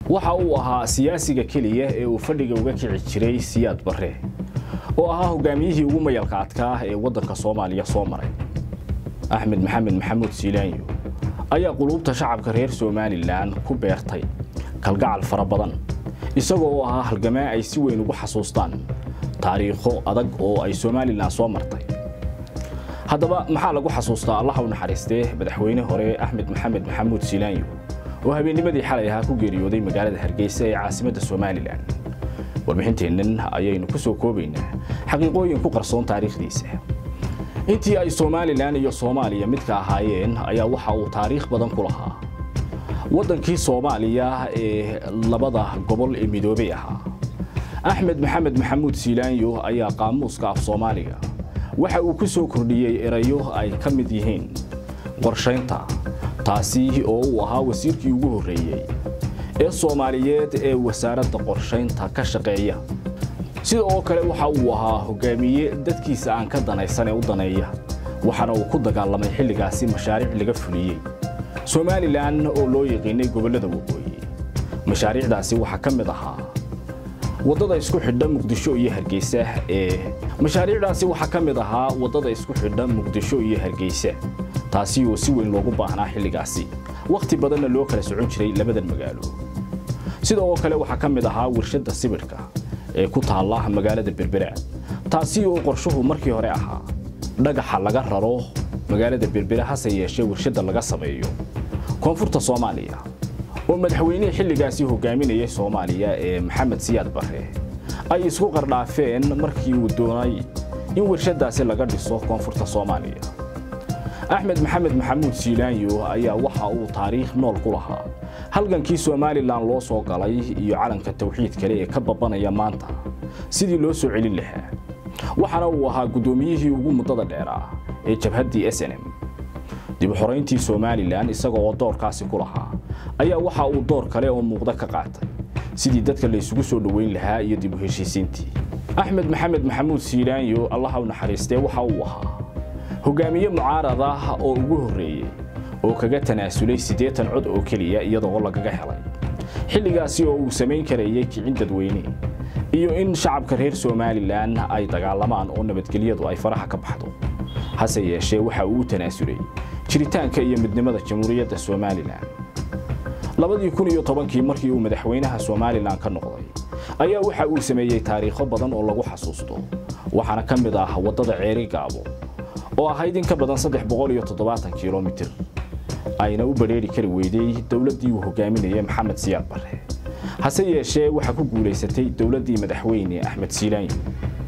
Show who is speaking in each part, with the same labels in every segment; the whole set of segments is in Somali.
Speaker 1: waxa uu ahaa siyaasiga keliya ee uu fadhiga uga kici jiray siyaad barre oo ahaa hogaamiyihii ugu mayalka adkaa ee waddanka soomaaliya soo maray axmed maxamed maxamuud siilaanyo ayaa quluubta shacabka reer somalilan ku beertay kalgacal fara badan isagoo oo ahaa halgamaa ay si weyn ugu xasuustaan taariikho adag oo ay somalilan soo martay haddaba maxaa lagu xasuustaa allaha u naxariistee madaxweyne hore axmed maxamed maxamuud siilaanyo oo habeennimadii xalay ahaa ku geeriyooday magaalada hargeysa ee caasimadda somalilan warbixinteennan ayaynu ku soo koobaynaa xaqiiqooyin ku qarsoon taariikhdiisa intii ay somalilan iyo soomaaliya midka ahaayeen ayaa waxa uu taariikh badan ku lahaa waddankii soomaaliya ee labada gobol ee midoobay ahaa axmed maxamed maxamuud siilaanyo ayaa qaamuuska af soomaaliga waxa uu ku soo kordhiyey erayo ay ka mid yihiin qorshaynta taasi oo uu ahaa wasiirkii ugu horreeyey ee soomaaliyeed ee wasaaradda qorshaynta ka shaqeeya sida oo kale waxa uu ahaa hogaamiye dadkiisa aan ka danaysan ee u daneeya waxaana uu ku dagaalamay xilligaasi mashaariic laga fuliyey somalilan oo loo yaqiinay gobollada waqooyi mashaariicdaasi waxaa ka mid ahaa waddada isku xidha muqdisho iyo hargeysa ee mashaariicdaasi waxaa ka mid ahaa waddada isku xidha muqdisho iyo hargeysa taasi oo si weyn loogu baahnaa xilligaasi wakhti badanna loo kala socon jiray labadan magaalo sida oo kale waxaa ka mid ahaa warshadda sibidhka ee ku taalla magaalada berbera taasi oo qorshuhu markii hore ahaa dhagaxa laga raro magaalada berbera hase yeeshee warshadda laga sameeyo koonfurta soomaaliya oo madaxweynihii xilligaasi hogaaminayay soomaaliya ee maxamed siyaad barre ay isku qardhaafeen markii uu doonay in warshaddaasi laga dhiso koonfurta soomaaliya axmed maxamed maxamuud siilaanyo ayaa waxa uu taariikh nool ku lahaa halgankii somalilan loo soo galay iyo calanka tawxiid kale ee ka babanaya maanta sidii loo soo celin lahaa waxaana uu ahaa guddoomiyihii ugu muddada dheeraa ee jabhaddii s n m dib u xorayntii somalilan isaga oo doorkaasi ku lahaa ayaa waxa uu door kale oo muuqda ka qaatay sidii dadka la isugu soo dhoweyn lahaa iyo dib u heshiisiintii axmed maxamed maxamuud siilaanyo allaha u naxariistee waxa uu ahaa hogaamiye mucaarad ah oo ugu horreeyey oo kaga tanaasulay siddeetan cod oo keliya iyadoo lagaga helay xilligaasi oo uu samayn karayay kicin dadweyne iyo in shacabka reer somalilan ay dagaalamaan oo nabadgelyadu ay faraha ka baxdo hase yeeshee waxa uu u tanaasulay jiritaanka iyo midnimada jamhuuriyadda somalilan labadii kun iyo tobankii markii uu madaxweynaha somalilan ka noqday ayaa waxa uu sameeyey taariikho badan oo lagu xasuusto waxaana ka mid ah waddada ceeri gaabo oo ahayd in ka badan saddex boqol iyo toddobaatan kilomitir ayna u badheeri kari weyday dowladdii uu hogaaminayay maxamed siyaad barre hase yeeshee waxaa ku guulaysatay dowladdii madaxweyne axmed siilaanyo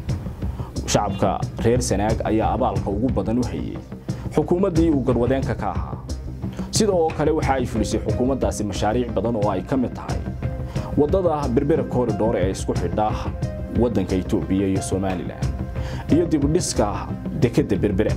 Speaker 1: shacabka reer sanaag ayaa abaalka ugu badan u hayey xukuumaddii uu garwadeenka ka ahaa sida oo kale waxa ay fulisay xukuumaddaasi mashaariic badan oo ay ka mid tahay waddada berbera koridhor ee isku xidha waddanka etoobiya iyo somalilan iyo dibudhiska dekedda berbera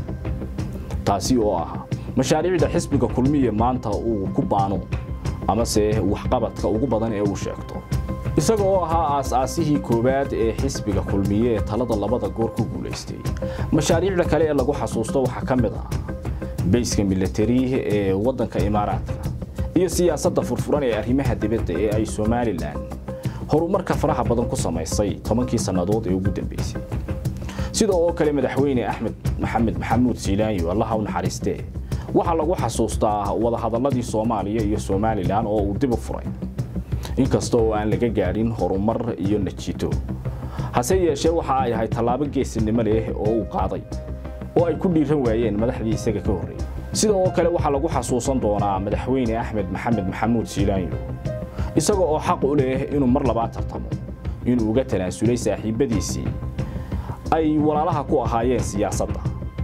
Speaker 1: taasi oo ah mashaariicda xisbiga kulmiye maanta uu ku baano amase waxqabadka ugu badan ee uu sheegto isaga oo ahaa aas-aasihii koowaad ee xisbiga kulmiye ee talada labada goor ku guulaystay mashaariicda kale ee lagu xasuusto waxaa ka mid ah bayska milatari ee waddanka imaaraadka iyo siyaasadda furfuran ee arrimaha dibadda ee ay somalilan horumarka faraha badan ku samaysay tobankii sannadood ee ugu dambeysay sida oo kale madaxweyne axmed maxamed maxamuud siilaanyo allaha u naxariistee waxaa lagu xasuustaa wadahadalladii soomaaliya iyo somalilan oo uu dib u furay inkasta oo aan laga gaadhin horumar iyo najiito hase yeeshee waxa ay ahayd tallaabo geesinimo leh oo uu qaaday oo ay ku dhiiran waayeen madaxdii isaga ka horreeyey sida oo kale waxaa lagu xasuusan doonaa madaxweyne axmed maxamed maxamuud siilaanyo isaga oo xaq u leh inuu mar labaad tartamo inuu uga tanaasulay saaxiibbadiisii ay walaalaha ku ahaayeen siyaasadda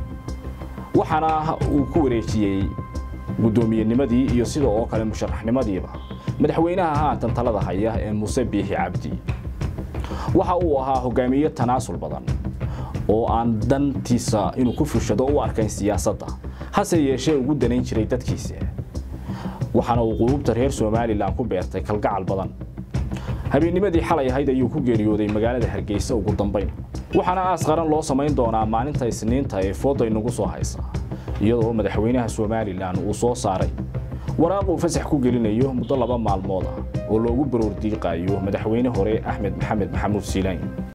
Speaker 1: waxaana uu ku wareejiyey guddoomiyennimadii iyo sida oo kale musharaxnimadiiba madaxweynaha haatan talada haya ee muuse biixi cabdi waxa uu ahaa hogaamiye tanaasul badan oo aan dantiisa inuu ku fushado u arkayn siyaasadda hase yeeshee ugu danayn jiray dadkiisa waxaana uu quluubta reer somalilan ku beertay kalgacal badan habeennimadii xalay ahayd ayuu ku geeriyooday magaalada hargeysa ugu dambayn waxaana aas qaran loo samayn doonaa maalinta isniinta ee fooda inagu soo haysa iyadoo madaxweynaha somalilan uu soo saaray waraaq uu fasax ku gelinayo muddo laba maalmood ah oo loogu baroor diiqaayo madaxweyne hore axmed maxamed maxamuud siilaanyo